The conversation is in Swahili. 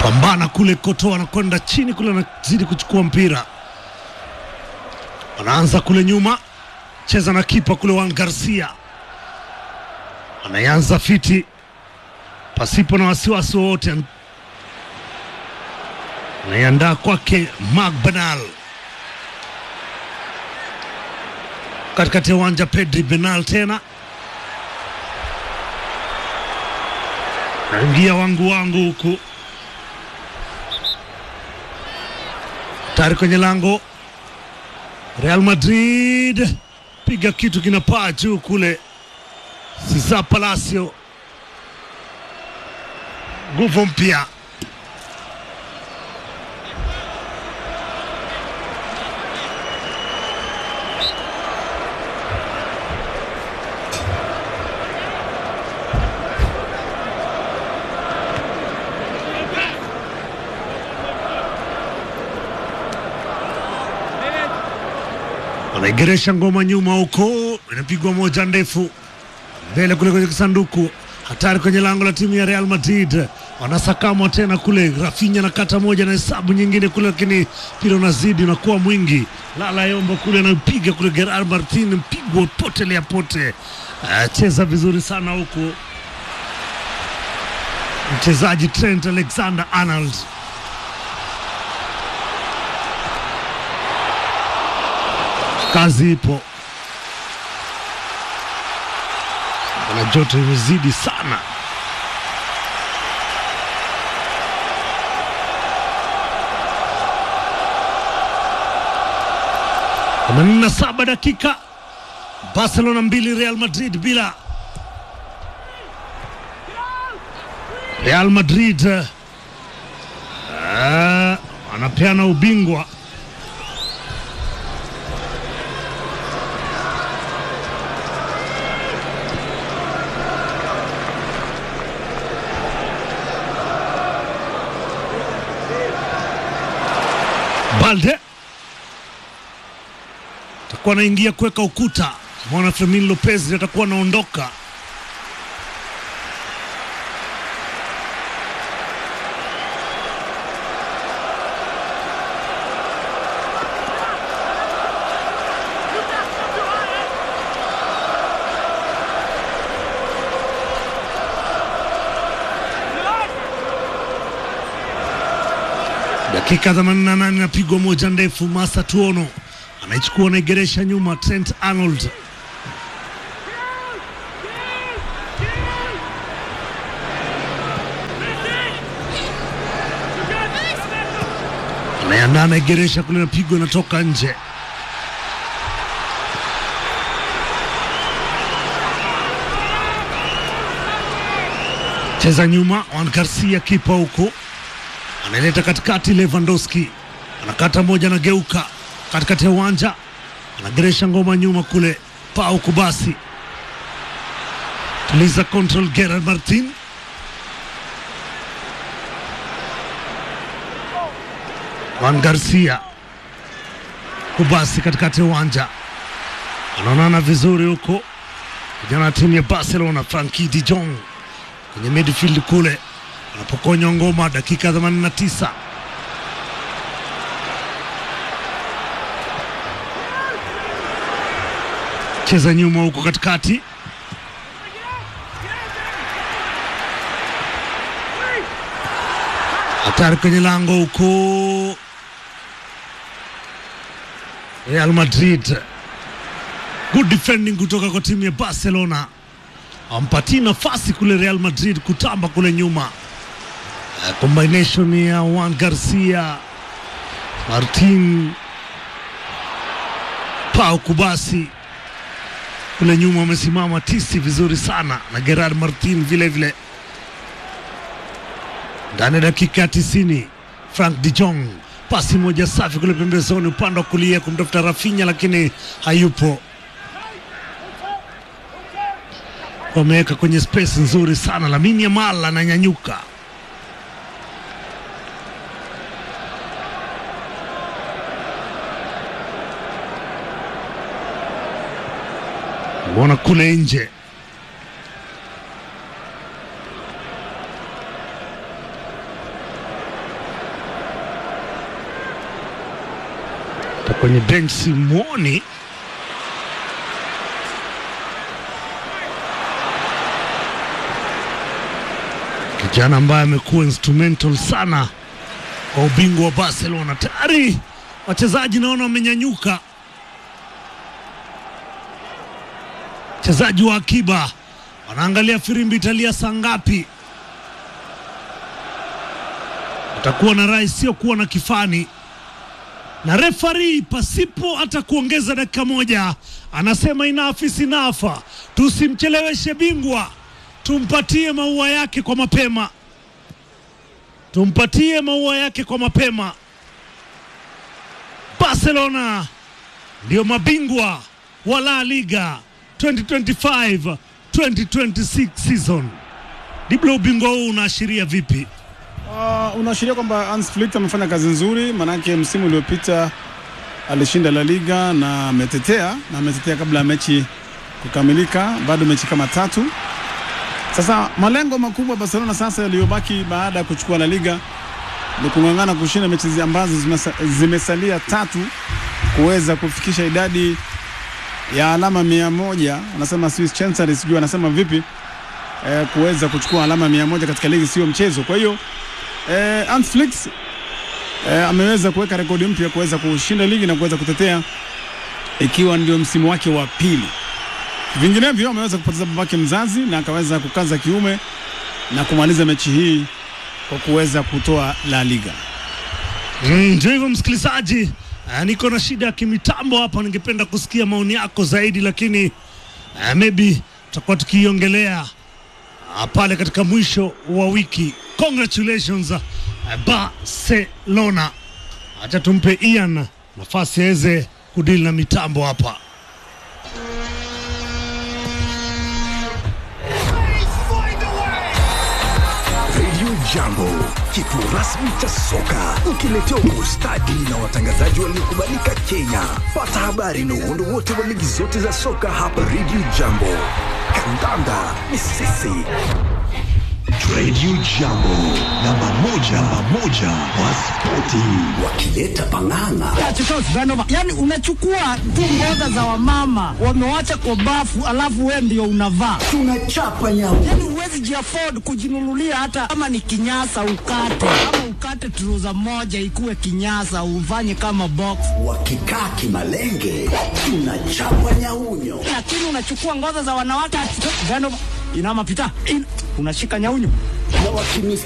pambana kule kotoa anakwenda chini kule anazidi kuchukua mpira wanaanza kule nyuma cheza na kipa kule Juan Garcia anaanza fiti pasipo na wasiwasi wowote anaiandaa kwake Mark Benal katikati ya uwanja Pedri Benal tena naingia wangu wangu huku tayari kwenye lango Real Madrid piga kitu kinapaa juu kule Cesar Palacio nguvu mpya wanaigeresha ngoma nyuma huko, inapigwa moja ndefu mbele kule kwenye kisanduku, hatari kwenye lango la timu ya Real Madrid. Wanasakamwa tena kule, Rafinha na kata moja na hesabu nyingine kule, lakini mpira unazidi unakuwa mwingi. Lala Yombo kule anapiga kule, Gerard Martin mpigwa potelea pote. Uh, cheza vizuri sana huku mchezaji Trent Alexander Arnold kazi ipo na joto imezidi sana. themanini na saba dakika, Barcelona mbili Real Madrid bila. Real Madrid uh, anapeana ubingwa Balde atakuwa anaingia kuweka ukuta. Mwana Fermin Lopez atakuwa anaondoka. Dakika 88 inapigwa moja ndefu. Masa Tuono anaichukua anaigeresha nyuma. Trent Arnold anayeandaa anaigeresha kule, napigwa inatoka nje. Cheza nyuma, Juan Garcia kipa huko anaileta katikati. Lewandowski anakata moja, anageuka katikati ya uwanja, anageresha ngoma nyuma kule. Pau Kubasi tuliza control. Gerard Martin Juan Garcia Kubasi katikati ya uwanja, anaonana vizuri huko vijana wa timu ya Barcelona. Frankie de Jong kwenye midfield kule anapokonywa ngoma dakika 89. Cheza nyuma huko katikati, hatari kwenye lango huko. Real Madrid, good defending kutoka kwa timu ya Barcelona, ampatii nafasi kule Real Madrid kutamba kule nyuma. Uh, combination ya Juan Garcia, Martin, Pau Kubasi kule nyuma wamesimama tisi vizuri sana na Gerard Martin vile vile. Ndani ya dakika ya tisini, Frank de Jong pasi moja safi kule pembezoni upande wa kulia kumtafuta Rafinha, lakini hayupo. Wameweka kwenye space nzuri sana. Lamine Yamal ananyanyuka Mbona kule nje hata kwenye bench simwoni. Kijana ambaye amekuwa instrumental sana kwa ubingwa wa Barcelona. Tayari wachezaji naona wamenyanyuka, wachezaji wa akiba wanaangalia firimbi italia saa ngapi. Atakuwa na rai sio kuwa na kifani, na refari pasipo hata kuongeza dakika moja anasema enough is enough, tusimcheleweshe bingwa, tumpatie maua yake kwa mapema, tumpatie maua yake kwa mapema. Barcelona ndio mabingwa wa La Liga 2025 2026 season. Diblo, ubingwa huu unaashiria vipi? Uh, unaashiria kwamba Hans Flick amefanya kazi nzuri, maanake msimu uliopita alishinda La Liga na ametetea na ametetea kabla ya mechi kukamilika, bado mechi kama tatu. Sasa malengo makubwa Barcelona sasa yaliyobaki baada ya kuchukua La Liga ni kung'ang'ana kushinda mechi zi- ambazo zimesa, zimesalia tatu kuweza kufikisha idadi ya alama mia moja. Anasema Swiss Chancery, sijui anasema vipi eh, kuweza kuchukua alama mia moja katika ligi sio mchezo. Kwa hiyo eh, Hans Flick eh, ameweza kuweka rekodi mpya kuweza kushinda ligi na kuweza kutetea ikiwa ndio msimu wake wa pili. Vinginevyo ameweza kupoteza babake mzazi na akaweza kukaza kiume na kumaliza mechi hii kwa kuweza kutoa La Liga. Mm, Ndio hivyo msikilizaji, uh, niko na shida ya kimitambo hapa, ningependa kusikia maoni yako zaidi, lakini uh, maybe tutakuwa tukiongelea uh, pale katika mwisho wa wiki. Congratulations uh, Barcelona. Acha tumpe Ian nafasi aweze kudili na mitambo hapa. Radio Jambo, kituo rasmi cha soka, ukiletewa kwa ustadi na watangazaji waliokubalika Kenya. Pata habari na uhondo wote wa ligi zote za soka hapa Radio Jambo. Kandanda ni sisi. Radio Jambo, namba moja, namba moja wa spoti, wakileta pang'ang'a. Yani unachukua tu ngoza za wamama wamewacha kwa bafu, alafu we ndio unavaa. Tunachapa nyavu. Yani huwezi jiafford kujinunulia hata kama ni kinyasa ukate, ama ukate truza moja ikuwe kinyasa ufanye kama box, Wakikaa kimalenge, tunachapa nyaunyo. lakini unachukua ngoza za wanawake Veno, inama pita in, unashika nyaunyu Na wakimisi